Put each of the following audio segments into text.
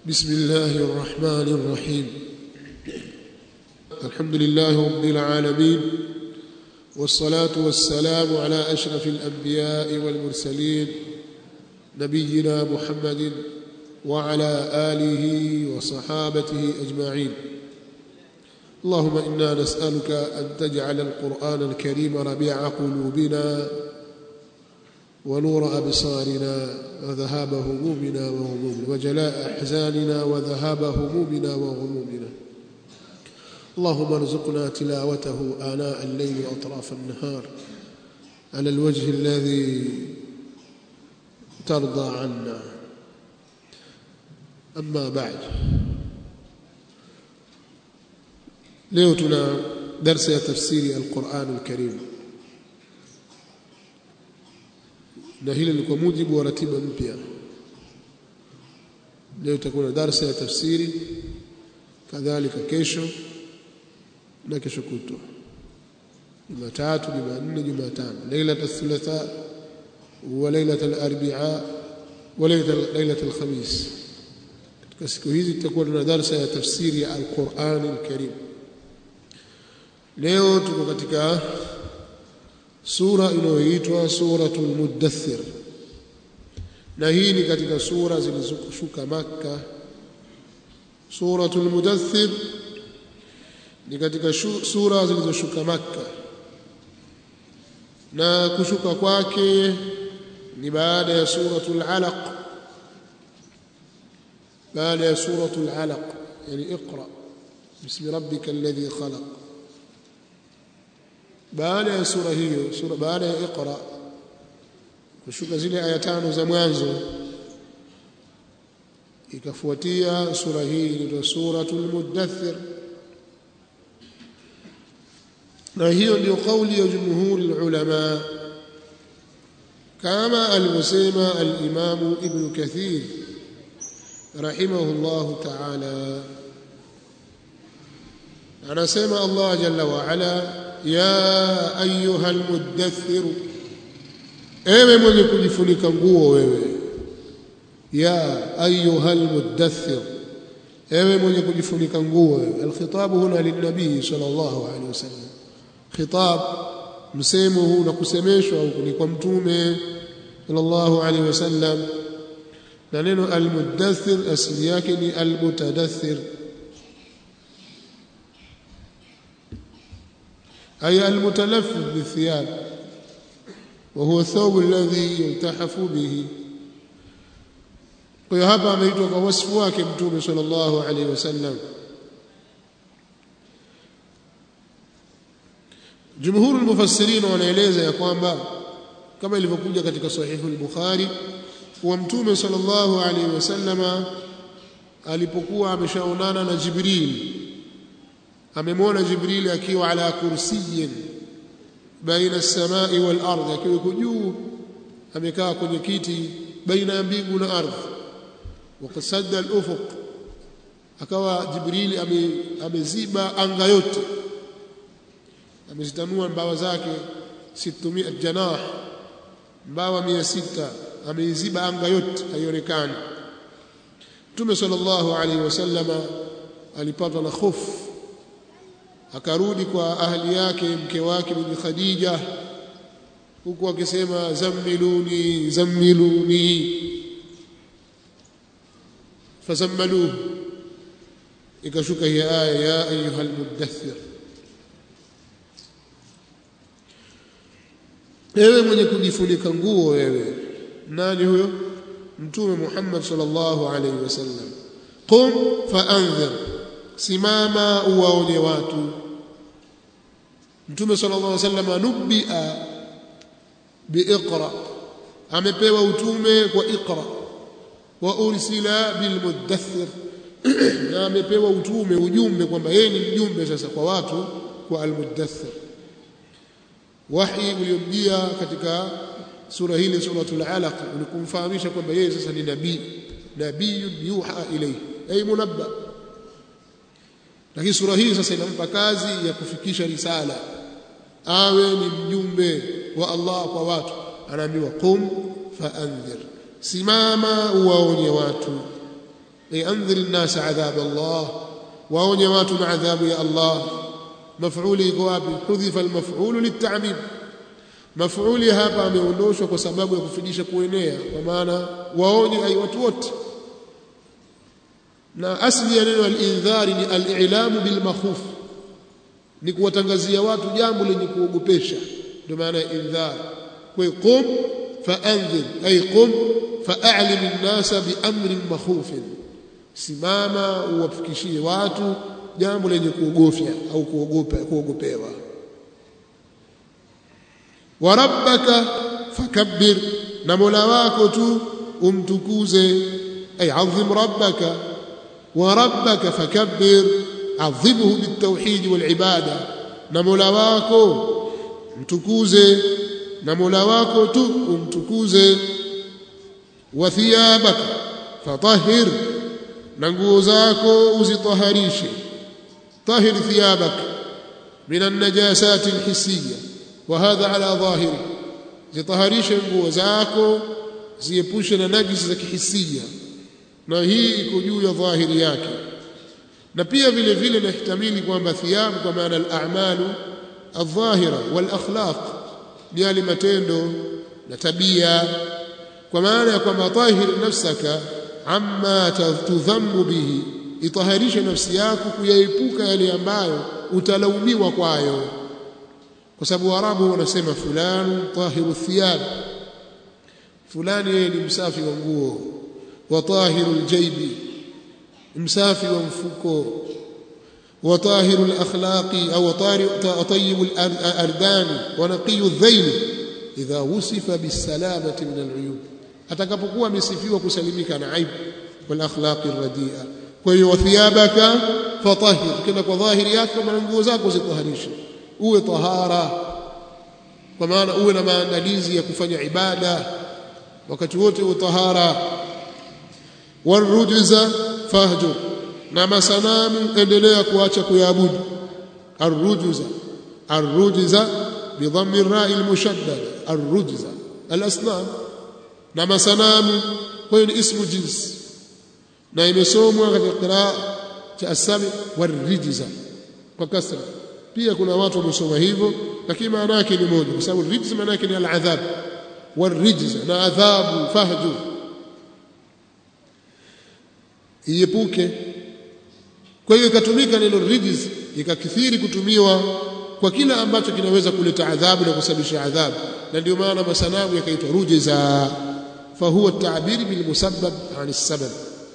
بسم الله الرحمن الرحيم الحمد لله رب العالمين والصلاة والسلام على أشرف الأنبياء والمرسلين نبينا محمد وعلى آله وصحابته أجمعين اللهم إنا نسألك أن تجعل القرآن الكريم ربيع قلوبنا ونور أبصارنا وذهاب همومنا وغمومنا وجلاء أحزاننا وذهاب همومنا وغمومنا اللهم ارزقنا تلاوته آناء الليل وأطراف النهار على الوجه الذي ترضى عنا أما بعد leo tuna darsa ya tafsiri alquran alkarim na hili ni kwa mujibu wa ratiba mpya leo itakuwa na darsa ya tafsiri kadhalika kesho na kesho kutwa jumatatu jumanne jumatano lailat althulatha wa lailat alarbia wa lailat alkhamis katika siku hizi tutakuwa tuna darsa ya tafsiri ya alquran alkarim leo tuko katika sura inayoitwa suratul mudaththir na hii ni katika sura zilizoshuka maka suratul mudaththir ni katika sura zilizoshuka maka na kushuka kwake ni baada ya suratul alaq baada ya suratul alaq yani iqra bismi rabbika alladhi khalaq baada ya sura hiyo sura baada ya iqra kushuka zile aya tano za mwanzo ikafuatia sura hii inaitwa suratul mudaththir na hiyo ndio kauli ya jumhuri ulama kama alivyosema al-Imam Ibn Kathir rahimahullah ta'ala anasema Allah jalla wa ala ya ayuha almudaththir ewe mwenye kujifunika nguo wewe ya ayuha almudaththir ewe mwenye kujifunika nguo wewe alkhitabu huna linabii sallallahu alaihi wasallam khitab msemo huu na kusemeshwa ni kwa mtume sallallahu alaihi wasallam na neno almudaththir asili yake ni almutadaththir أي المتلفف بالثياب وهو الثوب الذي يلتحف به kwa hapa ameitwa kwa wasifu wake mtume sallallahu alaihi wasallam jumhur almufassirin wanaeleza ya kwamba kama ilivyokuja katika sahihu al-bukhari kuwa mtume sallallahu alaihi wasallama alipokuwa ameshaonana na jibril amemwona jibril akiwa ala kursiyin baina as-samai wal ardh akiwa juu amekaa kwenye kiti baina ya mbingu na ardhi wakasadda al-ufuq akawa jibril ameziba anga yote amezitanua mbawa zake 600 janah mbawa 600 ameiziba anga yote haionekani Mtume sallallahu alaihi wasallama alipatwa na hofu akarudi kwa ahli yake mke wake bibi Khadija huku akisema zammiluni zammiluni fazammaluhu ikashuka hii aya ya ayuha almudaththir ewe mwenye kujifunika nguo wewe nani huyo mtume Muhammad sallallahu alaihi wasallam qum faanzir simama uwaonye watu mtume sallallahu alaihi wasallam nubia biiqra amepewa utume kwa iqra wa ursila bilmudaththir na amepewa utume ujumbe kwamba yeye ni mjumbe sasa kwa watu kwa almudaththir wahi uliomjia katika sura hili suratul alaq ulikumfahamisha kwamba yeye sasa ni nabii nabiyun yuha ilayhi ay munabba lakini sura hii sasa inampa kazi ya kufikisha risala awe ni mjumbe wa Allah kwa watu anaambiwa qum faanzir simama uwaonye watu ay anzir an-nas adhab Allah waonye watu na adhabu ya Allah maf'uli iko wapi hudhifa al-maf'ulu lit-ta'mim maf'uli hapa ameondoshwa kwa sababu ya kufidisha kuenea kwa maana waonye ai watu wote na asli ya neno al-indhari ni al-i'lamu bil makhuf ni kuwatangazia watu jambo lenye kuogopesha ndio maana ya indhar kwa qum fa'anzir ay qum fa'alim an-nasa bi amrin makhufin simama uwafikishie watu jambo lenye kuogofya au kuogopa kuogopewa wa rabbaka fakabbir na mola wako tu umtukuze ay azim rabbaka wa rabbaka fakabbir adhibhu bitawhid wal ibada na mola wako mtukuze na mola wako tu umtukuze wa thiyabaka fatahhir na nguo zako uzitaharishe tahir thiyabak min an-najasat al-hissiyya wa hadha ala dhahiri zitaharishe nguo zako ziepushe na najisi za kihisia na hii iko juu ya dhahiri yake na pia vile vile nahtamili kwamba thiyab kwa maana al-a'malu al-dhahira wal-akhlaq ni yale matendo na tabia kwa maana ya kwamba tahir nafsaka amma tudhammu bihi itaharishe nafsi yako kuyaepuka yale ambayo utalaumiwa kwayo kwa sababu warabu wanasema fulani tahiru thiyab fulani yeye ni msafi wa nguo wa tahiru aljaybi msafi wa mfuko wa tahiru alakhlaqi au tayyib alardan wa naqiy aldhayn idha wusifa bisalamati min aluyub atakapokuwa amesifiwa kusalimika na aibu wal akhlaqi radia kwa hiyo thiyabaka fatahhir kila kwa dhahiri yake kama nguo zako zitaharishe uwe tahara kwa maana uwe na maandalizi ya kufanya ibada wakati wote uwe tahara warujza fahjur na masanamu endelea kuacha kuyaabudu arrujza arrujza bidhammi ar-ra'i al-mushaddad arrujza al-asnam na masanamu kwa hiyo ni ismu jinsi na imesomwa katika qiraa cha asabi warijza kwa kasra pia kuna watu wamesoma hivyo lakini maana yake ni moja kwa sababu rijza maana yake ni al-adhab warijza na adhabu fahju iepuke kwa hiyo ikatumika neno rijz ikakithiri kutumiwa kwa kila ambacho kinaweza kuleta adhabu na kusababisha adhabu na ndio maana masanamu yakaitwa rujza فهو التعبير بالمسبب عن السبب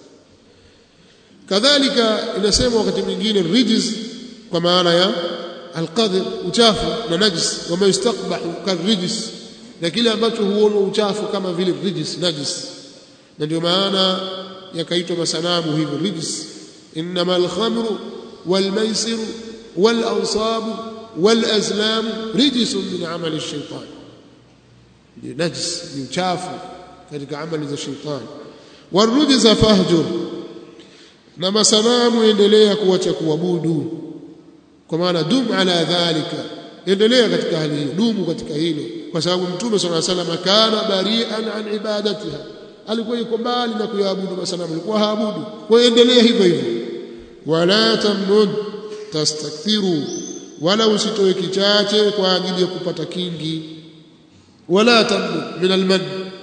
كذلك inasema wakati mwingine rijz kwa maana ya alqadr uchafu na najis wama yustaqbahu karijis na kile ambacho huonwa uchafu kama vile rijis najis na ndio maana yakaitwa masanamu hivyo rijis inma alkhamru walmaisiru walansabu walazlam rijsun min amali ash-shaytan ni najis ni uchafu katika amali za shetani warujza fahjur na masanamu endelea kuacha kuabudu kwa maana dum ala dhalika endelea katika hali hiyo dumu katika hilo kwa sababu mtume sallallahu alaihi wasallam kana bari'an an ibadatiha alikuwa yuko mbali na kuyaabudu masanamu alikuwa haabudu kwa endelea hivyo hivyo wala tamnud tastakthiru wala usitoe kichache kwa ajili ya kupata kingi wala tamnud min almad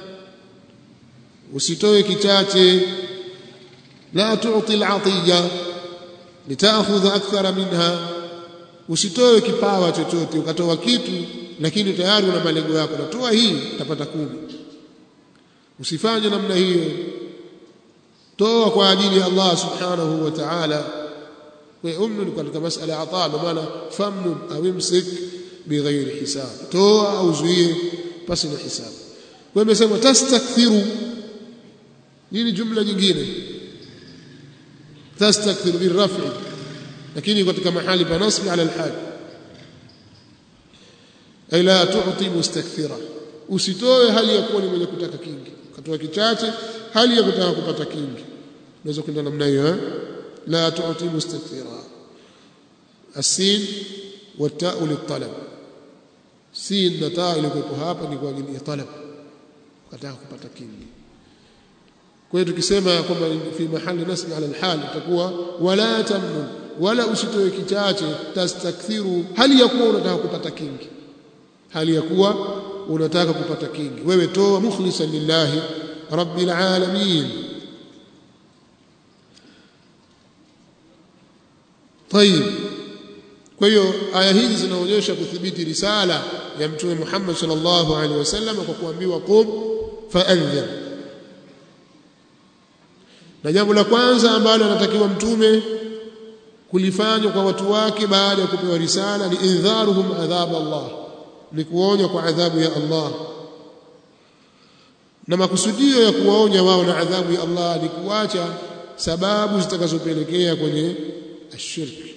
usitoe kichache la tu'ti al'atiya litaakhudha akthara minha usitoe kipawa chochote ukatoa kitu lakini tayari una malengo yako natoa hii utapata kumi usifanye namna hiyo toa kwa ajili ya Allah subhanahu wa ta'ala kwa umnu katika masala ya ataa maana famnu au imsik bighairi hisab toa au zuie pasi na hisabu kwa hiyo imesema tastakthiru hii ni jumla nyingine tastakthiru birraf'i lakini katika mahali pa nasbi ala alhal ay la tu'ti mustakthira usitoe hali ya kuwa ni mwenye kutaka kingi katoa kichache hali ya kutaka kupata kingi unaweza kwenda namna hiyo eh la tu'ti mustakthira السين والتاء للطلب سين na taa ilikuwa hapa ni kwa ajili ya talab kutaka kupata kingi kwa hiyo tukisema kwamba fi mahali nasb ala alhal itakuwa wala tamnun wala usitoe kichache tastakthiru hali ya kuwa unataka kupata kingi hali ya kuwa unataka kupata kingi wewe toa mukhlisan lillahi rabbil alamin طيب kwa hiyo aya hizi zinaonyesha kuthibiti risala ya mtume Muhammad sallallahu alaihi wasallam kwa kuambiwa qum faanzir na jambo la kwanza ambalo anatakiwa mtume kulifanya kwa watu wake baada ya kupewa risala ni indharuhum adhab Allah ni kuonya kwa adhabu ya Allah na makusudio ya kuwaonya wao na adhabu ya Allah ni kuacha sababu zitakazopelekea kwenye ashirki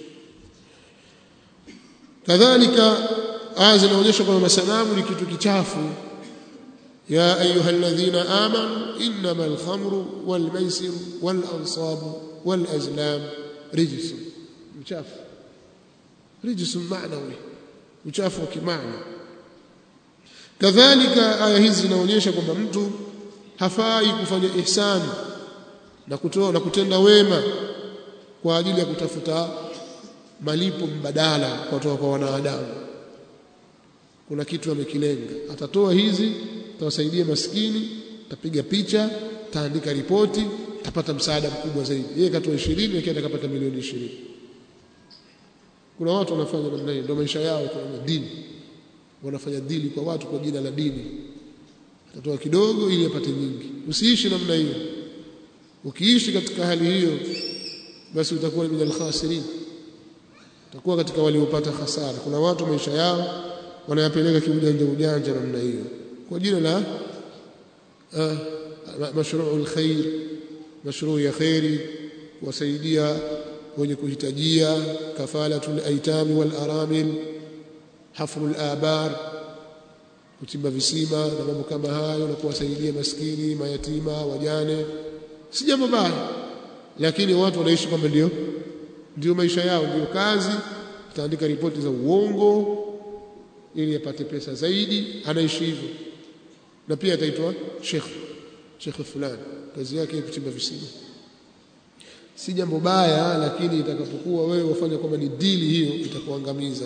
kadhalika aya zinaonyesha kwamba masanamu ni kitu kichafu ya ayuha alladhina amanu innama alkhamru walmaisir walansabu walazlam rijsun mchafu rijsun maanawi uchafu wa kimaana kadhalika aya hizi zinaonyesha kwamba mtu hafai kufanya ihsani na kutoa na kutenda wema kwa ajili ya kutafuta malipo mbadala kutoka kwa wanadamu kuna kitu amekilenga atatoa hizi atawasaidia maskini tapiga picha taandika ripoti tapata msaada mkubwa zaidi yeye katoa 20 yake atakapata milioni 20 kuna watu wanafanya namna hiyo ndio maisha yao kwa dini wanafanya dili kwa watu kwa jina la dini atatoa kidogo ili apate nyingi usiishi namna hiyo ukiishi katika hali hiyo basi utakuwa ni minal khasirin utakuwa katika waliopata hasara kuna watu maisha yao wanayapeleka kiujanja ujanja namna hiyo kwa jina la uh, mashruu alkhair mashruu ya khairi kuwasaidia wenye kuhitajia kafalatul aitami wal aramil hafrul abar kuchimba visima na mambo kama hayo na kuwasaidia maskini mayatima wajane si jambo baya lakini watu wanaishi kwamba ndio ndio maisha yao ndio kazi ataandika ripoti za uongo ili apate pesa zaidi anaishi hivyo na pia ataitwa sheikh sheikh fulani kazi yake kuchimba visima si jambo baya lakini itakapokuwa wewe wafanya kwamba ni dili hiyo itakuangamiza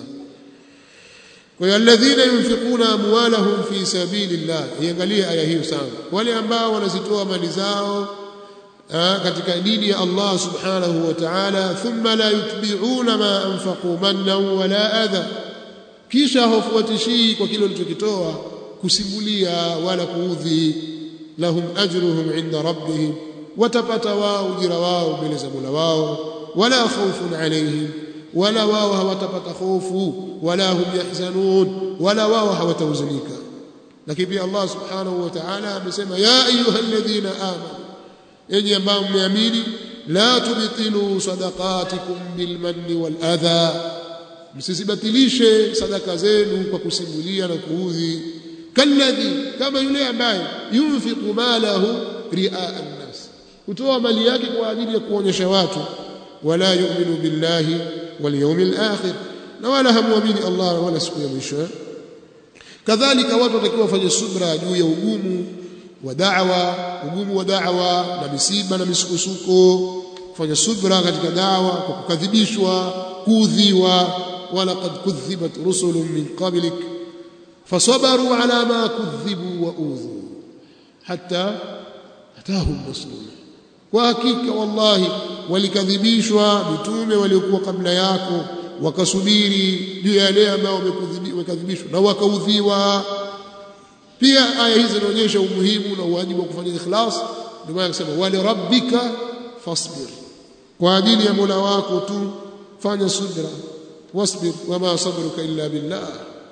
kwa hiyo alladhina yunfiquna amwalahum fi sabilillah iangalie aya hiyo sana wale ambao wanazitoa mali zao katika dini ya Allah subhanahu wa ta'ala thumma la yutbi'una ma anfaqu mannan wala adha kisha hawafuatishii kwa kile walichokitoa kusimulia wala kuudhi lahum ajruhum inda rabbihim watapata wao ujira wao mbele za Mola wao wala khawfun alayhim wala wao hawatapata hofu wala hum yahzanun wala wao hawatahuzunika lakini pia Allah subhanahu wa ta'ala amesema ya ayyuhalladhina amanu enyi ambao mmeamini la tubtilu sadaqatikum bilmanni wal adha msisibatilishe sadaka zenu kwa kusimulia na kuudhi kalladhi kama yule ambaye yunfiqu malahu riaa an-nas kutoa mali yake kwa ajili ya kuonyesha watu wala yu'minu billahi wal yawmil akhir na wala hamuamini Allah wala siku ya mwisho kadhalika watu watakiwa wafanye subra juu ya ugumu wa da'wa ugumu wa da'wa na misiba na misukosuko kufanya subra katika dawa kwa kukadhibishwa kuudhiwa wala qad kudhibat rusulun min qablik fasabaru ala ma kudhibu wa udhu hatta atahum nasruna kwa hakika wallahi walikadhibishwa mitume waliokuwa kabla yako wakasubiri juu ya yale ambao wamekadhibishwa na wakaudhiwa pia aya hizi zinaonyesha umuhimu na uwajibu wa kufanya ikhlas ndio maana akasema wali rabbika fasbir kwa ajili ya Mola wako tu fanya subra wasbir wama sabruka illa billah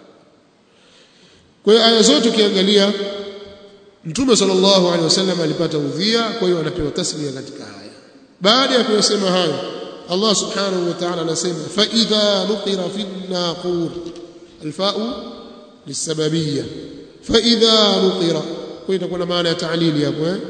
kwa hiyo aya zote ukiangalia Mtume sallallahu alaihi wasallam alipata udhia kwa hiyo anapewa tasbih katika haya baada ya kuyasema hayo Allah subhanahu wa ta'ala anasema fa idha nuqira fi an-naqur alfa'u lisababiyya fa idha nuqira kwa itakuwa na maana ya ta'lili hapo eh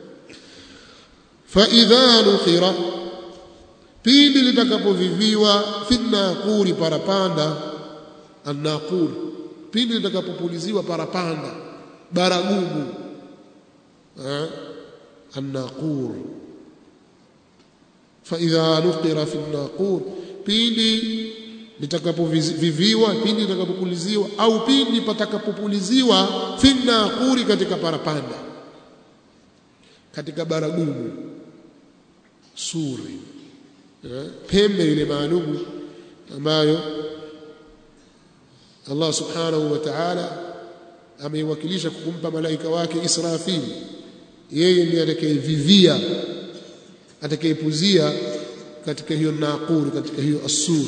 fa idha nuqira pindi litakapoviviwa fi an-naquri parapanda an-naqur pindi litakapopuliziwa parapanda baragumu الناقور فإذا نقر في الناقور pindi litakapoviviwa pindi litakapopuliziwa au pindi patakapopuliziwa fi naquri katika parapanda katika baragumu suri pembe ile maalumu ambayo Allah subhanahu wa ta'ala ameiwakilisha kumpa malaika wake Israfil yeye ndiye atakayevivia atakayepuzia katika hiyo naquri katika hiyo asur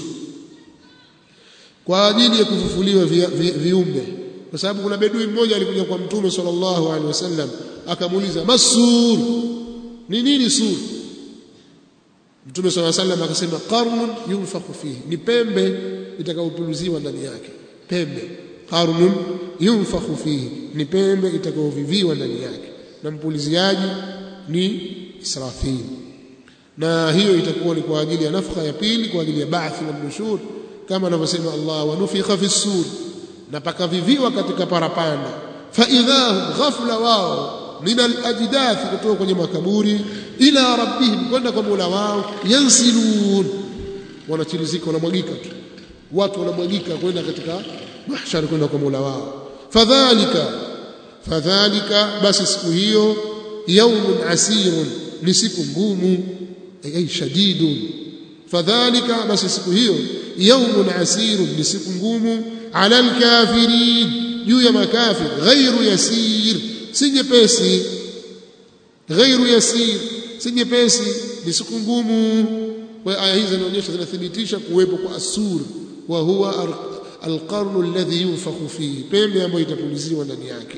kwa ajili ya kufufuliwa vi, vi, viumbe kwa sababu kuna bedui mmoja alikuja kwa mtume sallallahu alaihi wasallam akamuuliza masur ni nini sur mtume sallallahu alaihi wasallam akasema qarnun yunfakhu fihi ni pembe itakayopuluziwa ndani yake pembe qarnun yunfakhu fihi ni pembe itakayoviviwa ndani yake na mpuliziaji ni Israfil na hiyo itakuwa ni kwa ajili ya nafaka ya pili kwa ajili ya ba'thi na nushur kama anavyosema Allah wa nufikha fi sur na pakaviviwa katika parapanda fa idhahum ghafla wao min al-ajdath kutoka kwenye makaburi ila rabbihim kwenda kwa Mola wao yansilun wanachilizika wanamwagika tu watu wanamwagika kwenda katika mahshar kwenda kwa Mola wao fadhalika fadhalika basi siku hiyo yaumun asirun ni siku ngumu ay shadidun fadhalika basi siku hiyo yaumun asirun ni siku ngumu ala alkafirin juu ya makafir ghairu yasir si nyepesi ghairu yasir si nyepesi ni siku ngumu kwa aya hizi zinaonyesha zinathibitisha kuwepo kwa asur wa huwa alqarnu alladhi yunfakhu fihi pembe ambayo itapuliziwa ndani yake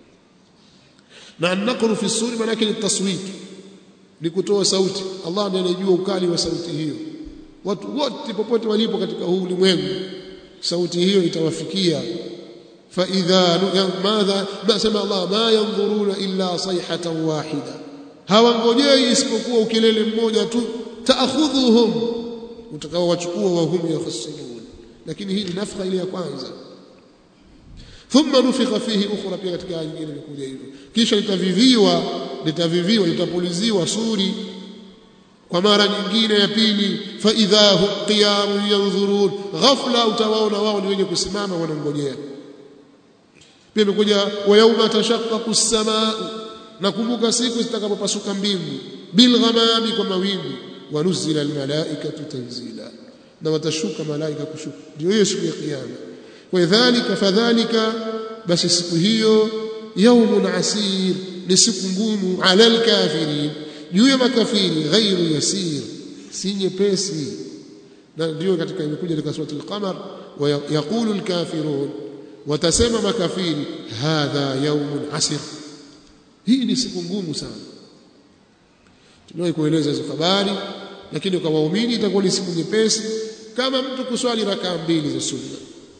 na an-naqru fi suri maana yake ni taswit ni kutoa sauti Allah ndiye anajua ukali wa sauti hiyo watu wote popote walipo katika huu ulimwengu sauti hiyo itawafikia fa idha madha basema Allah ma yanzuruna illa sayhatan wahida hawangojei isipokuwa ukelele mmoja tu taakhudhuhum utakaowachukua wa hum yakhsimun lakini hii ni nafaka ile ya kwanza thumma nufikha fihi ukhra pia katika aya nyingine imekuja hivyo kisha litaviviwa litaviviwa litapuliziwa suri kwa mara nyingine ya pili fa idha hum qiyamun yanzurun ghafla utawaona wao ni wenye kusimama wanangojea pia imekuja wa yauma tashaqqaqu as-samaa nakumbuka siku zitakapopasuka mbingu bil ghamami kwa mawingu wa nuzila al malaikatu tanzila na watashuka malaika kushuka ndio hiyo siku ya kiyama kwa dhalika fadhalika basi siku hiyo yaumun asir ni siku ngumu ala alkafirin juu ya makafiri ghairu yasir si nyepesi na ndio katika imekuja katika sura al-qamar wa yaqulu al-kafirun watasema makafiri hadha yaumun asir hii ni siku ngumu sana tunawahi kueleza hizo habari lakini kwa waumini itakuwa ni siku nyepesi kama mtu kuswali rakaa mbili za sunna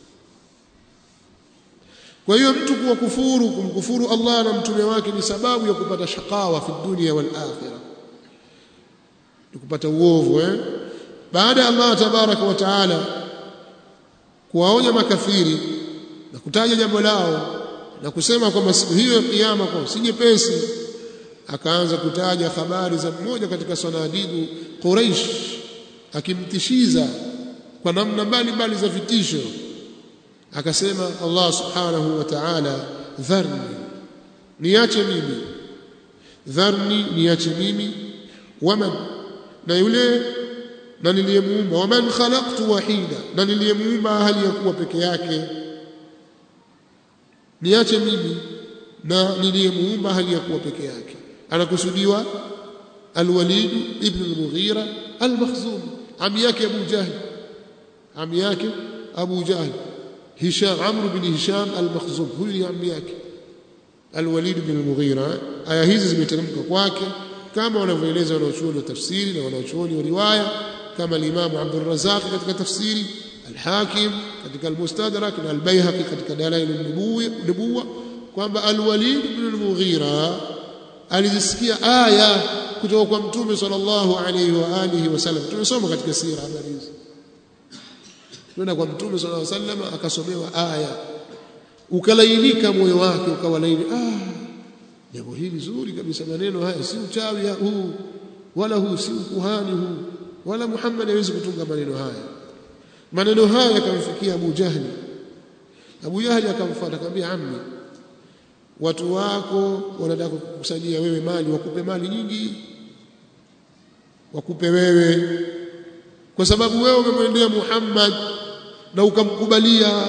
kwa hiyo mtu kuwa kufuru kumkufuru Allah na mtume wake ni sababu ya kupata shakawa fi dunia wal akhirah ni kupata uovu eh baada ya Allah tabaraka wa taala kuwaonya makafiri na kutaja jambo lao na kusema kwamba siku hiyo ya kiyama kwa si nyepesi akaanza kutaja habari za mmoja katika sanadidu Quraish akimtishiza kwa namna mbalimbali za vitisho akasema Allah subhanahu wa ta'ala dharni niache mimi dharni niache mimi waman na yule na niliyemuumba waman khalaqtu wahida na niliyemuumba hali ya kuwa peke yake niache mimi na niliyemuumba hali ya kuwa peke yake anakusudiwa alwalid ibn al-mughira al-makhzumi ami yake abu jahl ami yake abu jahl هشام عمرو بن هشام المخزوم huyu ni ammi yake Al-Walid bin al-Mughira aya hizi zimeteremka kwake kama wanavyoeleza wanaochuoni wa tafsiri na wanaochuoni wa riwaya kama al-Imam Abdul Razzaq katika tafsiri al-Hakim katika al-Mustadrak na al-Baihaqi katika Dalail an-Nubuwa kwamba Al-Walid bin al-Mughira alizisikia aya kutoka kwa Mtume sallallahu alayhi wa alihi wasallam tumesoma katika sira habari hizi kwenda kwa mtume sallallahu alaihi wasallam akasomewa aya ukalainika moyo wake ukawa laini ah jambo hili zuri kabisa maneno haya si uchawi huu wala huu si ukuhani huu wala Muhammad hawezi kutunga maneno haya maneno haya yakamfikia Abu Jahli Abu Jahli akamfuata akamwambia ammi watu wako wanataka kukusanyia wewe mali wakupe mali nyingi wakupe wewe kwa sababu wewe umemwendea Muhammad na ukamkubalia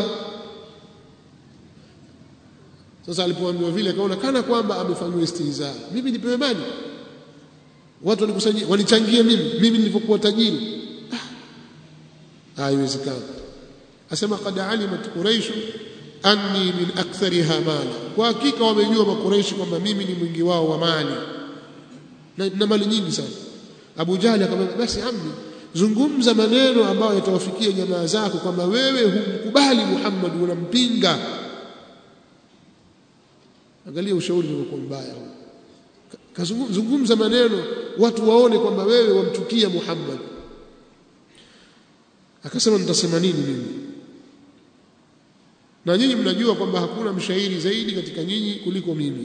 sasa alipoambiwa vile akaona kana kwamba amefanywa istihza mimi nipewe mali watu wanikusanyia wanichangie mimi mimi nilipokuwa tajiri ah haiwezekani asema qad alimat quraish anni min akthariha mala kwa hakika wamejua makuraishi kwamba mimi ni mwingi wao wa mali na, na mali nyingi sana Abu Jahli akamwambia basi ammi zungumza maneno ambayo yatawafikia jamaa zako kwamba wewe humkubali Muhammad unampinga angalia ushauri uliokuwa mbaya huu kazungumza maneno watu waone kwamba wewe wamchukia Muhammad akasema nitasema nini mimi na nyinyi mnajua kwamba hakuna mshairi zaidi katika nyinyi kuliko mimi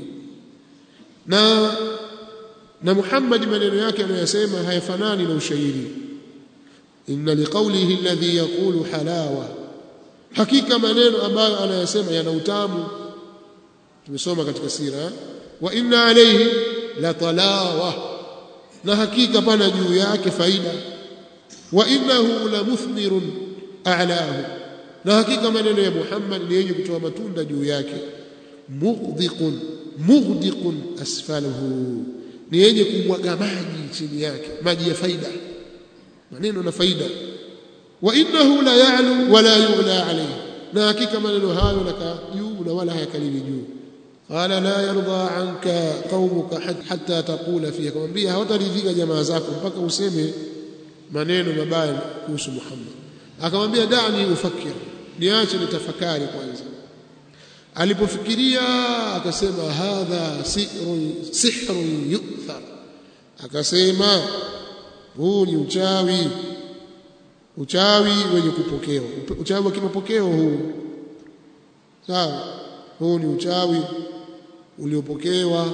na na Muhammad maneno yake anayosema hayafanani na ushairi inna liqawlihi alladhi yaqulu halawa hakika maneno ambayo anayasema yana utamu tumesoma katika sira wa inna alayhi la talawa na hakika pana juu yake faida wa innahu la muthmirun a'lahu na hakika maneno ya Muhammad ni yenye kutoa matunda juu yake mughdiqun mughdiqun asfaluhu ni yenye kumwaga maji chini yake maji ya faida maneno na faida wa innahu la ya'lu wa la yughla alayhi na hakika maneno hayo naka juu na wala hayakalili juu qala la yarda anka qaumuka hatta taqula fiha kumwambia hawataridhika jamaa zako mpaka useme maneno mabaya kuhusu Muhammad akamwambia dani ufakir niache nitafakari kwanza alipofikiria akasema hadha sihrun sihrun yu'thar akasema huu ni uchawi uchawi wenye kupokewa uchawi wa kimapokeo huu sawa huu ni uchawi uliopokewa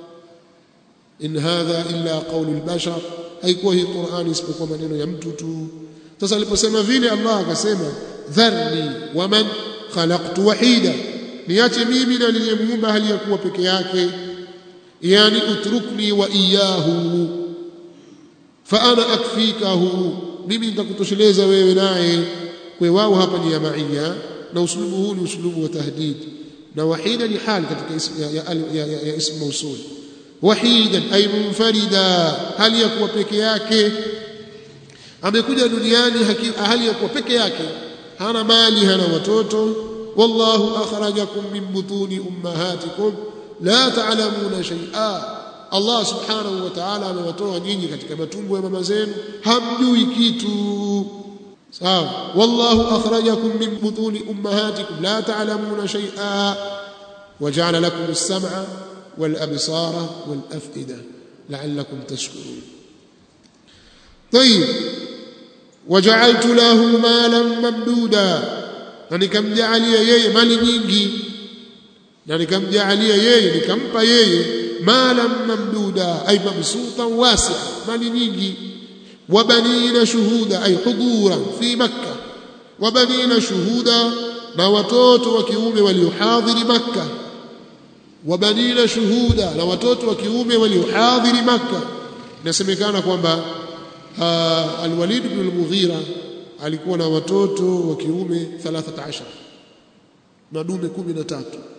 in hadha illa qawlu albashar haikuwa hii Qur'ani isipokuwa maneno ya mtu tu sasa aliposema vile Allah akasema dharni waman khalaqtu wahida niache mimi na niliyemuumba hali ya kuwa peke yake yani utrukni wa iyahu fa ana akfikahu mimi nitakutosheleza wewe naye kwa wao hapa ni ya maiya na uslubu huu ni uslubu wa tahdid na wahida ni hali katika ism ya, ya, ya, ya, ya ism mausul wahidan ay munfarida hali ya kuwa peke yake amekuja duniani hali ya kuwa peke yake hana mali hana watoto wallahu akhrajakum min butuni ummahatikum la ta'lamuna shay'a Allah subhanahu wa ta'ala amewatoa nyinyi katika matumbo ya mama zenu hamjui kitu sawa wallahu akhrajakum min butuni ummahatikum la ta'lamuna shay'a waja'ala lakum as-sam'a wal absara wal af'ida la'allakum tashkurun طيب وجعلت له مالا ممدودا na nikamjaalia yeye mali nyingi na nikamjaalia yeye nikampa yeye mala mamduda ay mabsuta wasi mali nyingi wabanina shuhuda ay hudura fi makkah wabanina shuhuda na watoto wa kiume waliohadhiri makkah wabanina shuhuda na watoto wa kiume waliohadhiri makkah inasemekana kwamba alwalid ibn al-mughira alikuwa na watoto wa kiume 13 na dume 13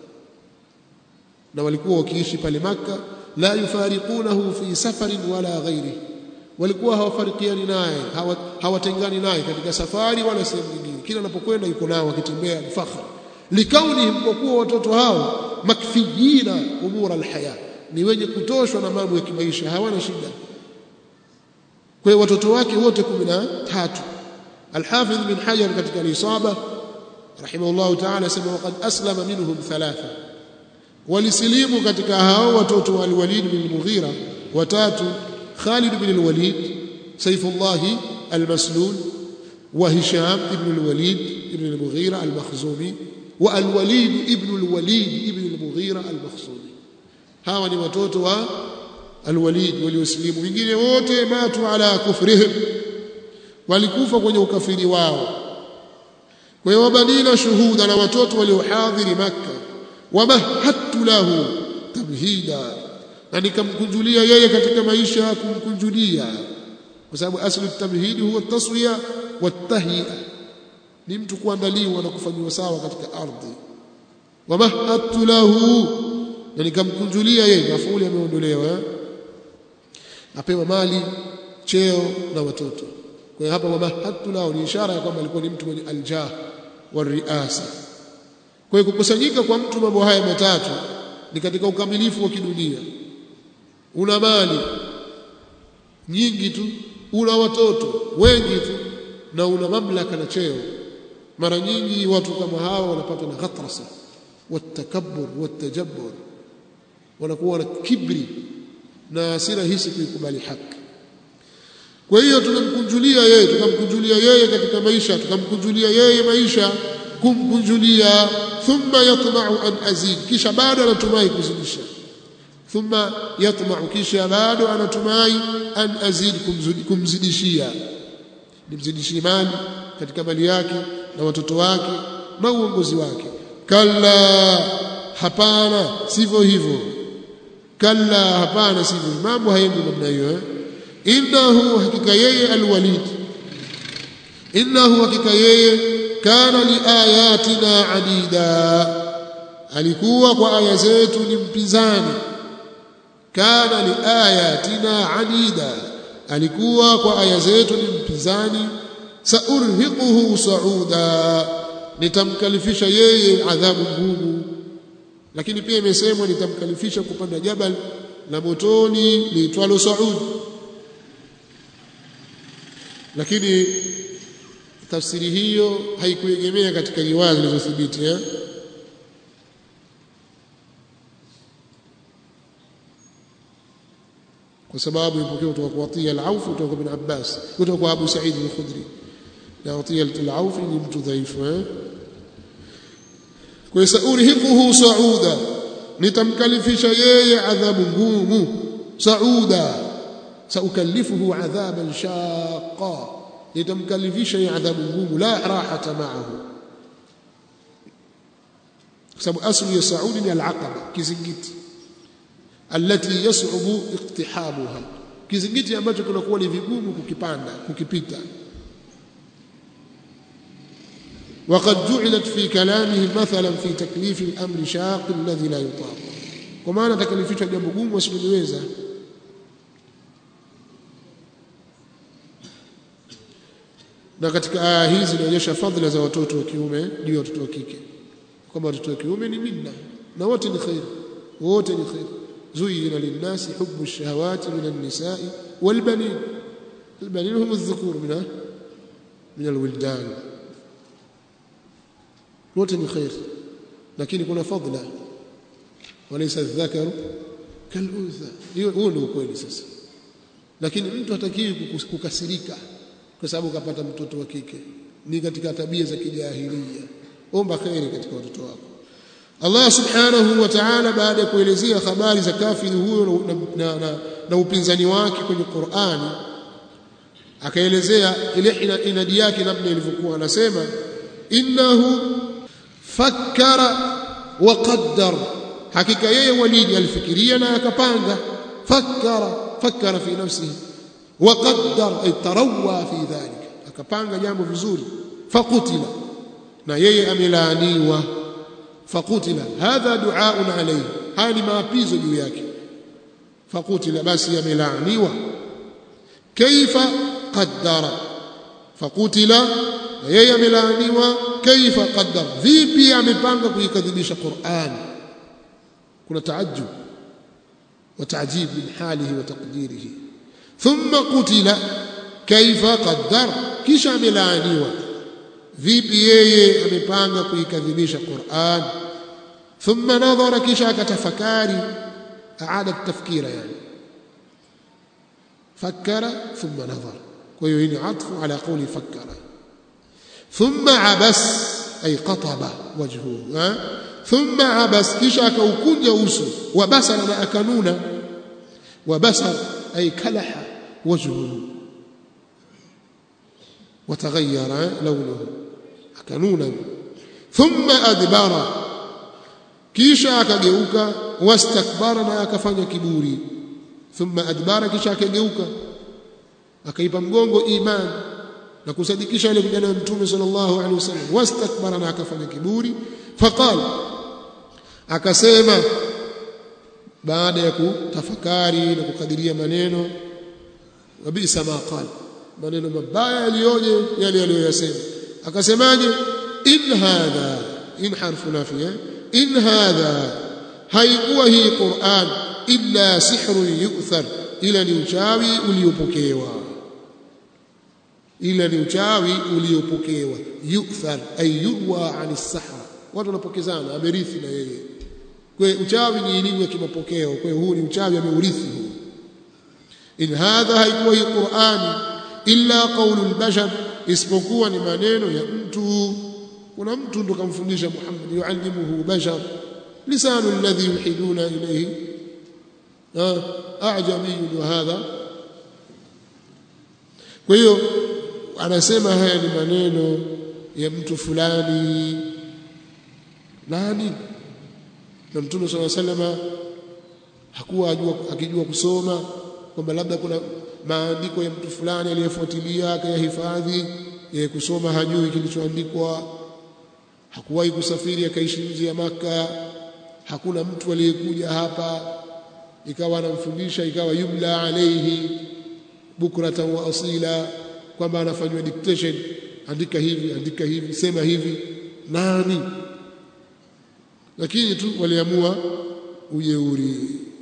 na walikuwa wakiishi pale maka la yufariqunahu fi safarin wala ghairi walikuwa hawafarikiani naye hawatengani naye katika safari wala sehemu nyingine kila anapokwenda yuko nao akitembea fakhr likaunihim kwa kuwa watoto hao makfijina umura alhaya ni wenye kutoshwa na mambo ya kimaisha hawana shida kwa hiyo watoto wake wote 13 الحافظ بن حجر ketika الإصابة رحمه الله تعالى سمى وقد أسلم منهم ثلاثة ولسليم ketika hao watoto wa al-Walid bin Mughira watatu Khalid bin al-Walid Saifullah al-Maslul wa Hisham ibn al-Walid ibn al-Mughira al-Makhzumi wa al-Walid ibn al-Walid ibn al-Mughira al-Makhzumi hawa ni watoto wa alwalid waliosilimu wengine wote matu ala kufrihim walikufa kwenye ukafiri wao kwa hiyo wabanina shuhuda na watoto waliohadhiri makka wamahattu lahu tamhida na nikamkunjulia yeye katika maisha kumkunjulia kwa sababu aslu tamhidi huwa taswiya watahia ni mtu kuandaliwa na kufanywa sawa katika ardhi wamahattu lahu na nikamkunjulia yeye mafuli ameondolewa apewa mali cheo na watoto kwa hiyo hapa wamahattu lahu ni ishara ya kwamba alikuwa ni mtu mwenye aljah wariasa kwa hiyo kukusanyika kwa mtu mambo haya matatu ni katika ukamilifu wa kidunia una mali nyingi tu una watoto wengi tu na una mamlaka na cheo mara nyingi watu kama hawa wanapatwa na ghatrasa watakabbur watajabbur wanakuwa na kibri na si rahisi kuikubali haki kwa hiyo tunamkunjulia yeye tukamkunjulia yeye katika maisha tukamkunjulia yeye maisha kumkunjulia thumma yatma'u an azid kisha bado anatumai kuzidisha thumma yatma'u kisha bado anatumai an azid kumzidishia nimzidishie mali katika mali yake na watoto wake na uongozi wake kalla hapana sivyo hivyo kalla hapana sivyo mambo haendi namna hiyo eh? innahu hakika yeye alwalid innahu hakika yeye kana liayatina adida alikuwa kwa aya zetu ni mpinzani kana liayatina adida alikuwa kwa aya zetu ni mpinzani saurhiquhu sauda nitamkalifisha yeye adhabu ngumu lakini pia imesemwa nitamkalifisha kupanda jabal la motoni liitwalo saud lakini tafsiri hiyo haikuegemea katika riwaya zilizothibiti eh? kwa sababu ipokea kutoka kwa Atiya al-Auf kutoka kwa Ibn Abbas kutoka kwa Abu Sa'id al-Khudri na Atiya al-Auf ni mtu dhaifu eh? kwa saurihiquhu sauda nitamkalifisha yeye adhabu ngumu sauda saukallifuhu adhaban shaqa nitamkalifisha yeye adhabu ngumu la rahata ma'ahu kwa sababu asli ya saudi ni al-aqaba kizingiti alati yas'ubu iqtihamuha kizingiti ambacho kunakuwa ni vigumu kukipanda kukipita وقد جعلت في كلامه مثلا في تكليف الامر شاق الذي لا يطاق kwa maana takalifishwa jambo gumu wasiloweza na katika aya hizi zinaonyesha fadhila za watoto wa kiume juu ya watoto wa kike kwamba watoto wa kiume ni minna na wote ni khair wote ni khair زين للناس حب الشهوات من النساء والبنين البنين هم الذكور من من الولدان wote ni khair lakini kuna fadla walaysa dhakaru kaluntha hiyo huo ndio ukweli sasa lakini mtu hatakiwi kukasirika kwa sababu kapata mtoto wa kike ni katika tabia za kijahilia omba khairi katika watoto wako Allah subhanahu wa ta'ala baada ya kuelezea habari za kafiri huyo na, na, na, na upinzani wake kwenye Qur'ani akaelezea ile inadi yake namna ilivyokuwa anasema innahu fakkara wa qaddar hakika yeye walidi alifikiria na akapanga fakkara fakkara fi nafsihi wa qaddar ay tarawwa fi dhalika akapanga jambo vizuri fakutila na yeye amelaaniwa fakutila hadha duaun alayhi haya ni maapizo juu yake fakutila basi amelaaniwa kaifa qaddara fakutila na yeye amelaaniwa kaifa qaddar vipi amepanga kuikadhibisha Qur'an kuna taajjub wa taajib min halihi wa taqdirihi thumma qutila kaifa qaddar kisha amelaaniwa vipi yeye amepanga kuikadhibisha Qur'an thumma nadhara kisha akatafakari aada tafkira yani fakkara thumma nadhara kwa hiyo hii ni atfu ala qawli fakkara thumma abas ay qataba wajhuhu ha? thumma abas kisha akaukunja uso wa basara na akanuna wa basar ay kalaha wajhuhu وتغير لونه akanuna thumma adbara kisha akageuka wastakbara na akafanya kiburi thumma adbara kisha akageuka akaipa mgongo iman na kusadikisha ile vijana wa mtume sallallahu alaihi wasallam wastakbara na akafanya kiburi faqal akasema baada ya kutafakari na kukadiria maneno wabisa ma qala maneno mabaya yaliyoje yale aliyoyasema akasemaje in hadha in harfu nafiya in hadha haikuwa hii Qur'an illa sihrun yu'thar ila ni uchawi uliopokewa ila ni uchawi uliopokewa yu'thar ay yuwa ani sahra watu wanapokezana amerithi na yeye kwa uchawi ni elimu ya kimapokeo kwa huu ni uchawi ameurithi huu in hadha haikuwa hii Qur'ani illa qaulul bashar isipokuwa ni maneno ya mtu kuna mtu ndo kamfundisha Muhammad yuallimuhu bashar lisanu alladhi yuhiduna ilayhi a'jami wa hadha kwa hiyo anasema haya ni maneno ya mtu fulani nani na mtume swalla salama hakuwa ajua akijua kusoma kwamba labda kuna maandiko ya mtu fulani aliyefuatilia akayahifadhi yeye kusoma hajui kilichoandikwa hakuwahi kusafiri akaishi nje ya maka hakuna mtu aliyekuja hapa ikawa anamfundisha ikawa yumla alayhi bukratan wa asila kwamba anafanywa dictation andika hivi andika hivi sema hivi nani lakini tu waliamua ujeuri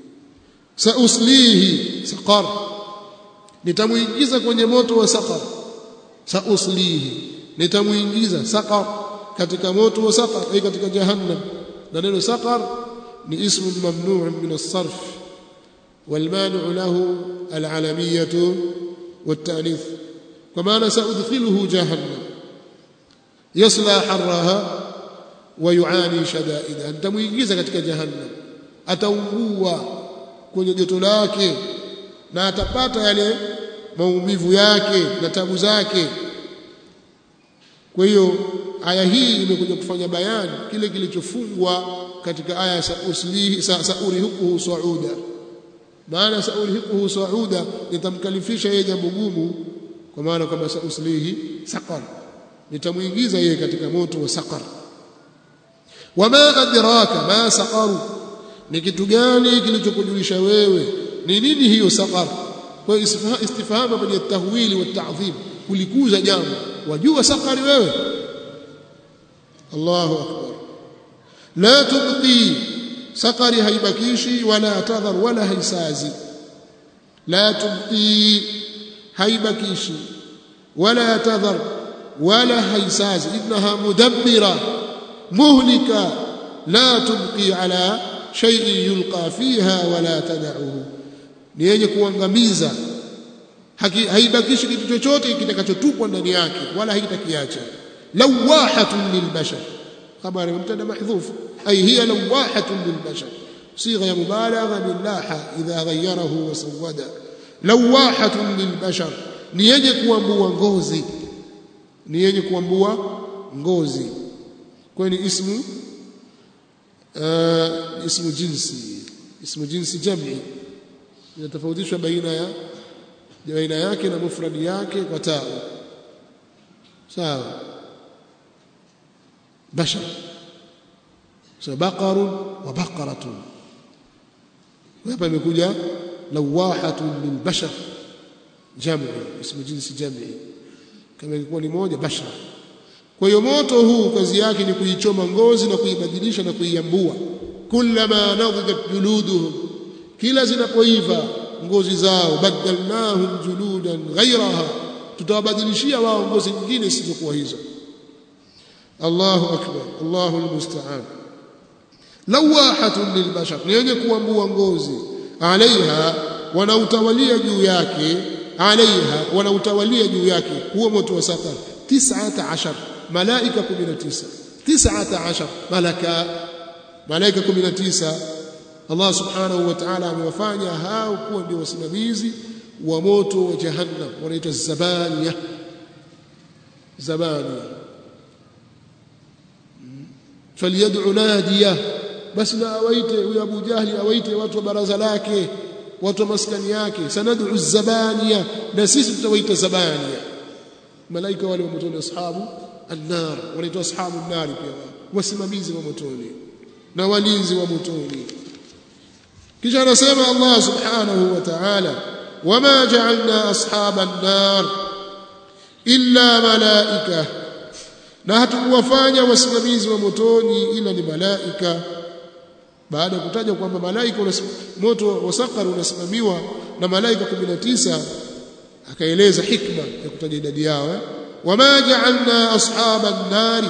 sauslihi saqar nitamuingiza kwenye moto wa saqar sauslihi nitamuingiza saqar katika moto wa saqar ay katika jahannam na neno saqar ni ismu mamnu' min as-sarf والمانع له العلمية والتأنيث كما سأدخله جهنم يصلى حرها ويعاني شدائدها أنت muingiza katika jahannam ataungua kwenye joto lake na atapata yale maumivu yake na tabu zake kwa hiyo aya hii imekuja kufanya bayani kile kilichofungwa katika aya sa uslihi sa, saurihukuhu sauda maana saurihukuhu sauda nitamkalifisha yeye jambo gumu kwa maana kwamba sauslihi saqar nitamuingiza yeye katika moto wa saqar wama adraka ma saqaru ni kitu gani kilichokujulisha wewe ni nini hiyo saqar kwa istifhamu baada ya tahwili wa ta'dhim kulikuza jambo wajua saqari wewe Allahu akbar la tubqi saqari haibakishi wala tadhar wala haisazi la tubqi haibakishi wala tadhar wala haisazi innaha mudabbira muhlika la tubqi ala shay'in yulqa fiha wala tad'uhu ni yenye kuangamiza haibakishi kitu chochote kitakachotupwa ndani yake wala haitakiacha lawahatun lilbashar habari mubtada mahdhuf ay hiya lawahatun lilbashar صيغه ya mubalagha min laha idha ghayyarahu wa sawada lawahatun lilbashar ni yenye kuambua ngozi ni yenye kuambua ngozi kwa ni ismu uh, ismu jinsi ismu jinsi jam'i inatofautishwa baina ya baina yake na mufradi yake kwa taa sawa bashar so baqarun wa baqaratun hapa imekuja lawahatun lilbashar jam'i ismu jinsi jam'i kama ilikuwa ni moja bashar kwa hiyo moto huu kazi yake ni kuichoma ngozi na kuibadilisha na kuiambua kullama nadhidat juluduhum kila zinapoiva ngozi zao badalnahum juludan ghayraha tutawabadilishia wao ngozi nyingine zisizokuwa hizo Allahu akbar Allahu almusta'an lawahatun lilbashar ni yenye kuambua ngozi alaiha wanautawalia juu yake alaiha wanautawalia juu yake huo moto wa safar 19 malaika 19 19 malaka malaika 19 Allah subhanahu wa ta'ala amewafanya hao kuwa ndio wasimamizi wa moto wa jahannam wanaitwa zabaniya zabaniya falyad'u nadiya basi na awaite huyo Abu Jahli awaite watu wa baraza lake watu wa maskani yake sanad'u zabaniya na sisi tutawaita zabaniya malaika wale wa motoni ashabu annar wanaitwa ashabu an-nar pia wasimamizi wa motoni na walinzi wa motoni kisha anasema Allah subhanahu wa ta'ala wama ja'alna ashaban nar illa malaika na hatukuwafanya wasimamizi wa motoni ila ni malaika baada ya kutaja kwamba malaika moto wa sakar unasimamiwa na malaika 19 akaeleza hikma ya kutaja idadi yao wama ja'alna ashaban nari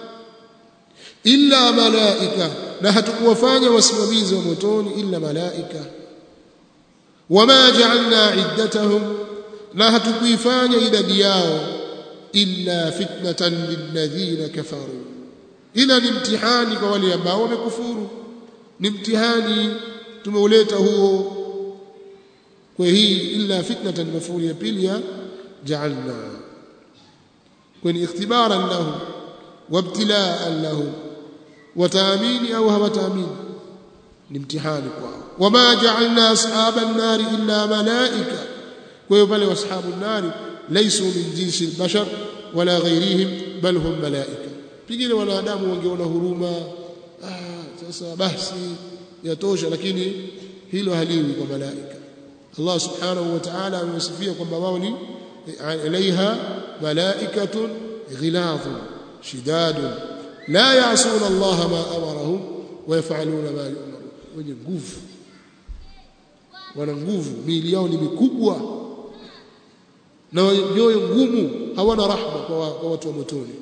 illa malaika na hatukuwafanya wasimamizi wa motoni illa malaika wama ja'alna iddatahum na hatukuifanya idadi yao illa fitnatan lilladhina kafaru ila ni mtihani kwa wale ambao wamekufuru ni mtihani tumeuleta huo kwa hii illa fitnatan mafuli ya pili ya ja'alna kwa ni ikhtibaran lahu wabtilaan lahu wataamini au hawataamini ni mtihani kwao wama ja'alna ashaban nari illa malaika kwa hiyo pale washabu nari laysu min jinsi albashar wala ghairihim bal hum malaika pengine wanadamu wangeona huruma ah sasa basi yatosha lakini hilo haliwi kwa malaika Allah subhanahu wa ta'ala amewasifia kwamba wao ni alaiha malaikatun ghiladhun shidadun la ya'suna Allah ma amarahum wa yaf'aluna ma yu'marun wenye nguvu wana nguvu miili yao ni mikubwa na nyoyo ngumu hawana rahma kwa, kwa watu wa motoni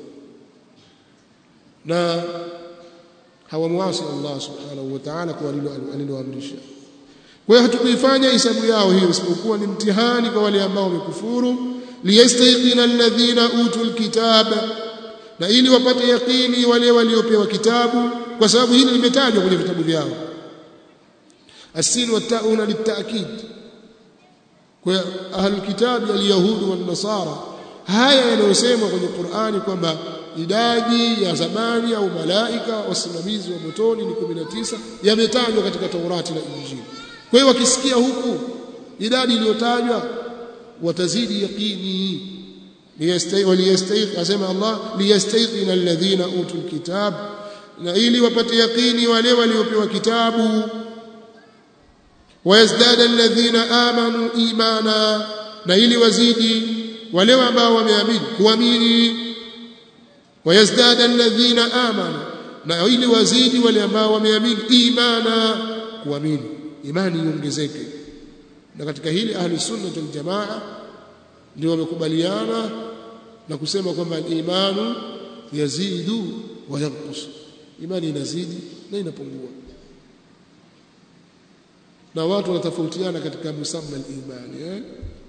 na hawamwasi Allah subhanahu wa ta'ala kwa aliloamrisha kwa hiyo hatukuifanya hisabu yao hiyo isipokuwa ni mtihani kwa wale ambao wamekufuru liyastayqina alladhina utul kitaba na ili wapate yakini wale waliopewa kitabu kwa sababu hili limetajwa kwenye vitabu vyao asin wa tauna litakid kwa ahlul kitabi alyahudi wan nasara haya yanayosemwa kwenye Qur'ani kwamba idadi ya zabani au malaika wasimamizi wa motoni ni 19 yametajwa katika Taurati na Injili kwa hiyo wakisikia huku idadi iliyotajwa watazidi yaqini waliyastayq asema Allah liyastayqina alladhina utul kitab na ili wapate yaqini wale waliopewa kitabu wayazdada alladhina amanu imana na ili wazidi wale ambao wameamini kuamini wayazdada alladhina amanu na ili wazidi wale ambao wameamini imana kuamini imani iongezeke na katika hili ahli sunna wal jamaa ndio wamekubaliana na kusema kwamba imanu yazidu wa yanqus imani inazidi na inapungua na watu wanatofautiana katika musamma al-imani eh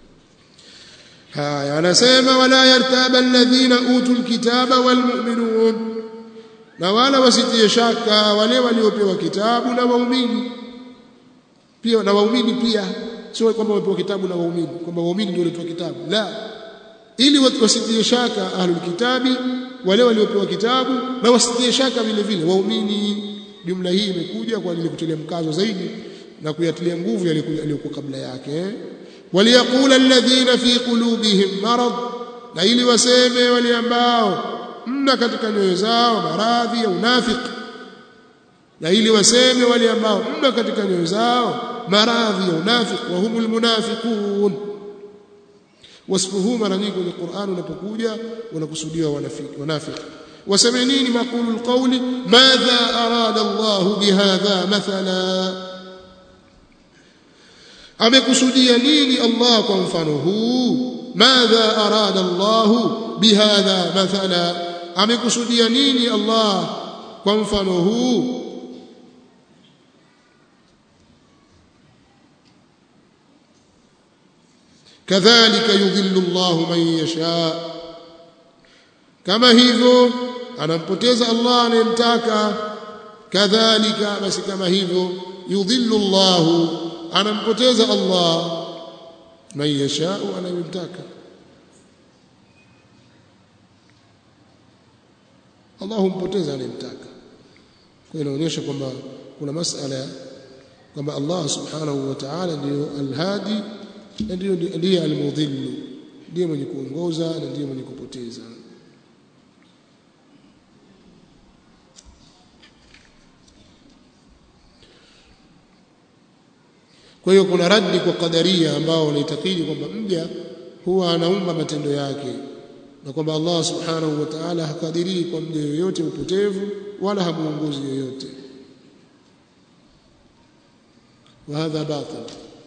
haya anasema wala yartaba alladhina utul kitaba walmu'minun na wala wasitie shaka wale waliopewa kitabu na waumini pia na waumini pia sio kwamba wamepewa kitabu na waumini kwamba waumini ndio walitoa kitabu la ili wasitie shaka ahlul kitabi wale waliopewa kitabu na wasitie shaka vile vile waumini jumla hii imekuja kwa ajili kutilia mkazo zaidi na kuyatilia nguvu yaliyokuwa kabla yake waliyaqula alladhina fi qulubihim marad na ili waseme wale ambao mna katika nyoyo zao maradhi ya unafiki na ili waseme wale ambao mna katika nyoyo zao maradhi ya unafiki wa humul munafiqun wasfuhu mara nyingi kwenye Qur'an unapokuja unakusudiwa wanafiki wanafiki waseme nini maqulu alqawli madha arada Allah bihadha mathala amekusudia nini Allah kwa mfano huu madha arada Allah bihadha mathala amekusudia nini Allah kwa mfano huu kadhalika yudhillu Allah man yasha kama hivyo anampoteza Allah anayemtaka kadhalika basi kama hivyo yudhillu Allah anampoteza Allah man yashau anayemtaka Allah humpoteza anayemtaka kwa inaonyesha kwamba kuna masala kwamba Allah subhanahu wa ta'ala ndiyo alhadi na ndiyo ndiye almudhillu ndiye mwenye kuongoza na ndiye mwenye kupoteza kwa hiyo kuna raddi kwa kadaria ambao wanaitakidi kwamba mja huwa anaumba matendo yake na kwamba Allah subhanahu wa ta'ala hakadirii kwa mja yoyote upotevu wala hamuongozi yoyote وهذا باطل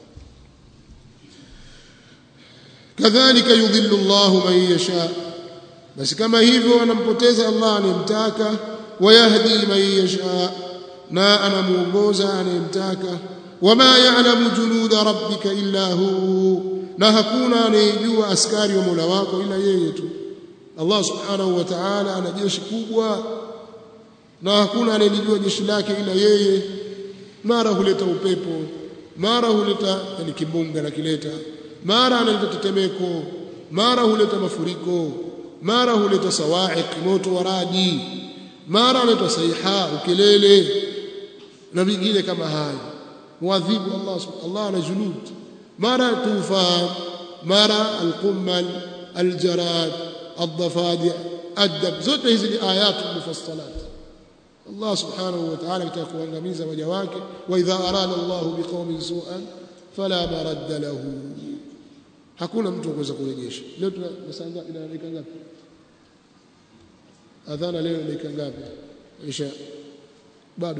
كذلك يضل الله من يشاء بس كما hivyo anampoteza Allah anemtaka wayahdi man yasha na anamuongoza anemtaka wama ya'lamu junuda rabbika illa hu na hakuna anayejua askari wa Mola wako ila yeye tu Allah subhanahu wa ta'ala ana jeshi kubwa na hakuna anayelijua jeshi lake ila yeye mara huleta upepo mara huleta yani kimbunga na kileta mara analeta tetemeko mara huleta mafuriko mara huleta sawa'iq moto wa radi mara huleta saiha ukelele na vingine kama hayo muadhibu Allah Allah ana junud mara tufan mara alqummal aljarad الضفادع الدب zote hizi ni ayatu mufassalat Allah subhanahu wa ta'ala kitaka kuangamiza waja wake wa idha arada Allah biqaumin su'an fala maradda lahu hakuna mtu kuweza kurejesha leo tuna saa ngapi ina dakika ngapi adhana leo dakika ngapi isha bado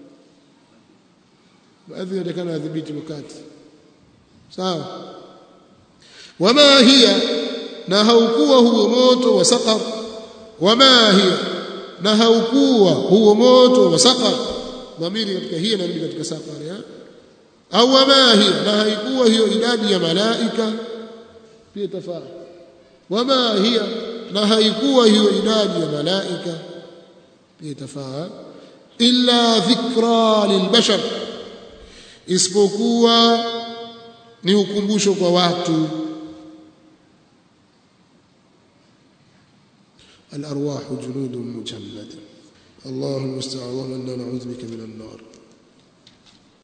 baadhi yatakana adhibiti wakati sawa wama hiya na haukuwa huo moto wa saqar wama hiya na haukuwa huo moto wa saqar dhamiri katika hiya na katika saqar ya au wama hiya na haikuwa hiyo idadi ya malaika pia tafaa wama hiya na haikuwa hiyo idadi ya malaika pia tafaa illa dhikra lilbashar isipokuwa ni ukumbusho kwa watu الأرواح جنود مجندة اللهم استعاذ إنا نعوذ بك من النار